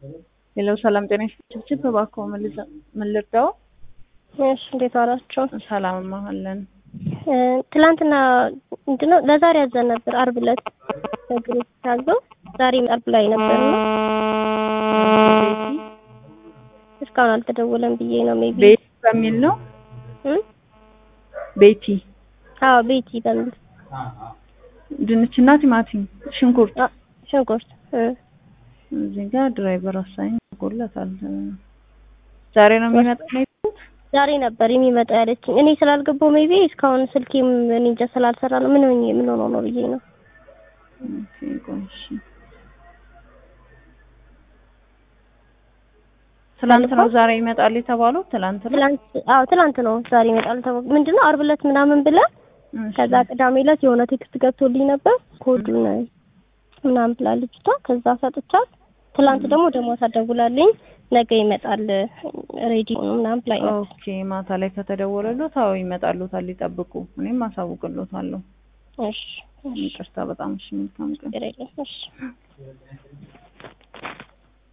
ሌላው ሰላም ጤና ይስጥልኝ። እባክዎ ምን ልርዳው? እሺ እንዴት ዋላችሁ? ሰላም ማለን ትላንትና ምንድነው ለዛሬ ያዘን ነበር አርብ ዕለት ግሩፕ ታዘው ዛሬ አርብ ላይ ነበር ነው እስካሁን አልተደወለም ብዬ ነው ሜቢ ቤቲ በሚል ነው እ ቤቲ አዎ ቤቲ በሚል ድንችና ቲማቲም ሽንኩርት አ ሽንኩርት እ እዚህ ጋር ድራይቨር አሳኝ ጎለታል። ዛሬ ነው የሚመጣው ነው የት? ዛሬ ነበር የሚመጣ ያለችኝ። እኔ ስላልገባው ሜቢ እስካሁን ስልኬም እኔ እንጃ ስላልሰራ ነው ምን ሆኜ ምን ሆኖ ነው ብዬ ነው። ኦኬ ቆይ እሺ። ትላንት ነው ዛሬ ይመጣል የተባለው? ትላንት ነው። ትላንት አዎ ትላንት ነው ዛሬ ይመጣል ተባለ። ምንድነው አርብ ዕለት ምናምን ብለን እሺ። ከዛ ቅዳሜ ዕለት የሆነ ቴክስት ገብቶልኝ ነበር ኮዱን ምናምን ብላ ልጅቷ ከዛ ሰጥቻት ትላንት ደግሞ ደግሞ ታደውላልኝ ነገ ይመጣል ሬዲ ነው ምናምን ብላኝ ነበር። ኦኬ ማታ ላይ ከተደወለሎት አዎ ይመጣሉታል፣ ይጠብቁ። እኔም አሳውቅሎታለሁ። እሺ ይቅርታ በጣም እሺ። መልካም ቀን። ችግር የለም እሺ